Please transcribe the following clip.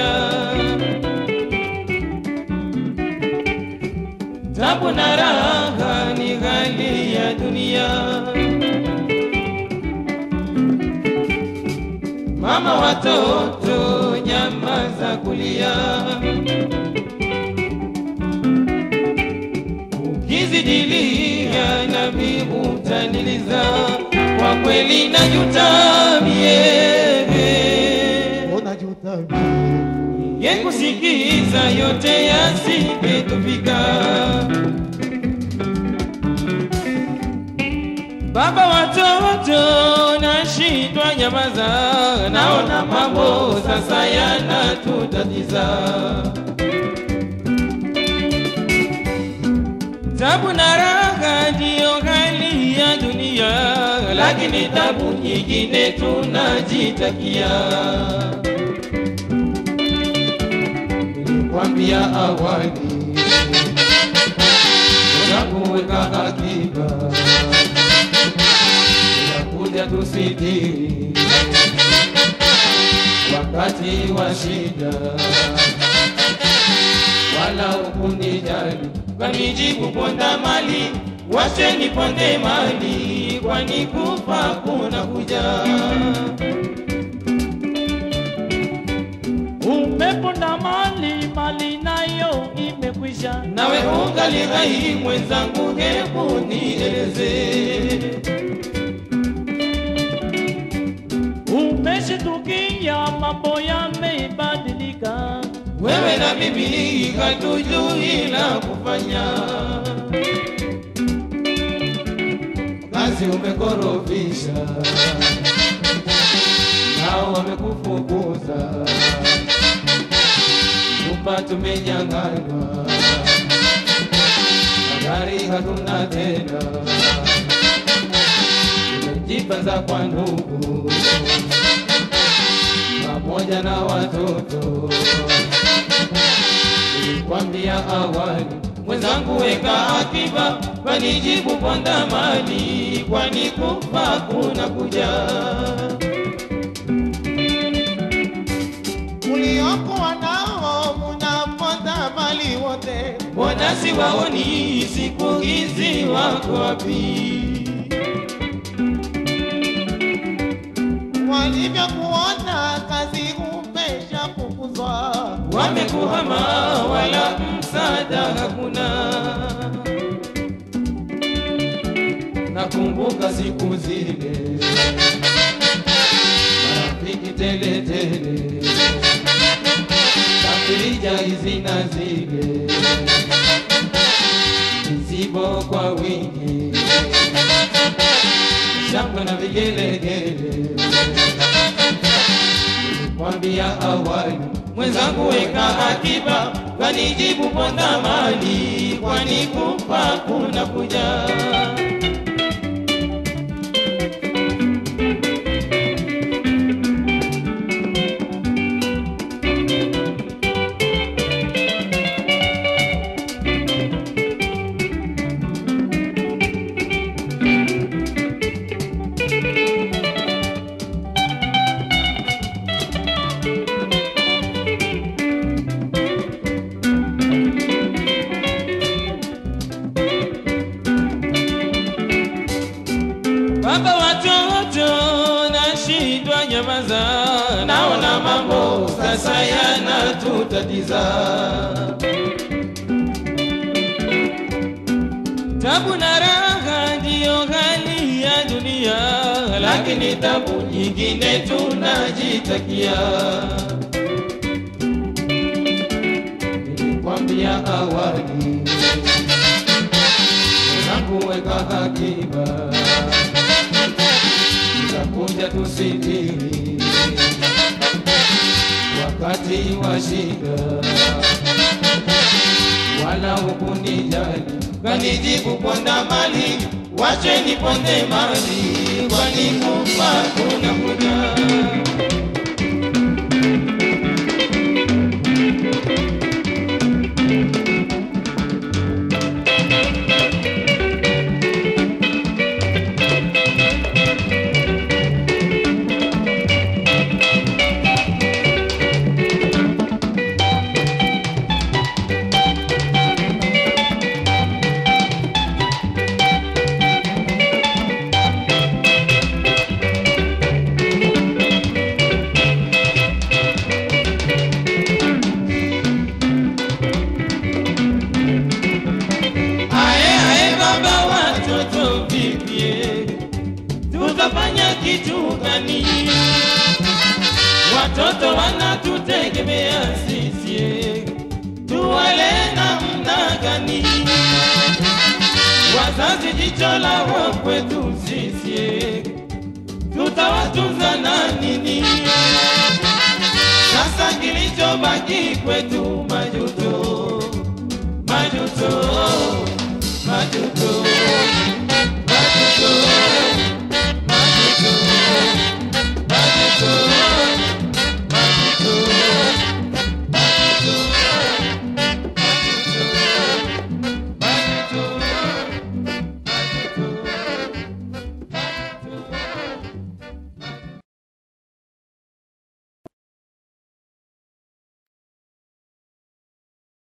tabu na raha ni hali ya dunia. Mama watoto, nyamaza kulia, ukizidilia nami utaniliza, kwa kweli najuta mie unajuta ye kusikiza yote yasingetufika. Baba watoto, nashindwa nyamaza, naona mambo sasa yanatutatiza. Tabu na raha ndiyo hali ya dunia, lakini tabu nyingine tunajitakia. Nilikwambia awali unakuweka akiba, unakuja tusitiri wakati wa shida, wala ukunijali, kanijibu ponda mali, wache niponde mali, kwani kufa kuna kuja. Umeponda mali, mali nayo imekwisha. nawe ungali hai mwenzangu, hebu nieleze Umeshitukia mambo yamebadilika, wewe na mimi hatujui la kufanya. Kazi umekorofisha, nao wamekufukuza, nyumba tumenyang'anywa, magari hatuna tena, tumejipanza kwa ndugu pamoja na watoto. Nilikwambia awali, mwenzangu, weka akiba, wanijibu ponda mali, kwani kufa kuna kuja. uliokuwa nao munaponda mali wote Mbona siwaoni siku hizi, wako wapi? walivyokuona kazi umeshafukuzwa Wamekuhama, wala msaada hakuna. Nakumbuka siku zile, marafiki tele tele, tafrija hizi na zile, mizigo kwa wingi, shangwe na vigelegele kwambia awali, mwenzangu weka akiba, kanijibu ponda mali, kwani kufa kuna kuja. Baba watoto, nashindwa nyamaza, naona mambo sasa yanatutatiza. Tabu na raha ndiyo hali ya dunia, lakini tabu nyingine tunajitakia. Nilikwambia awali, mwenzangu, weka akiba tutakuja tusitiri wakati wa shida, wala hukunijali, kanijibu ponda mali, wache niponde mali, kwani kufa kuna kuja. tutafanya kitu gani? Watoto wanatutegemea sisi, tuwale namna gani? Wazazi jicho lao kwetu sisi, tutawatunza na nini? Sasa kilichobaki kwetu majuto, majuto, majuto.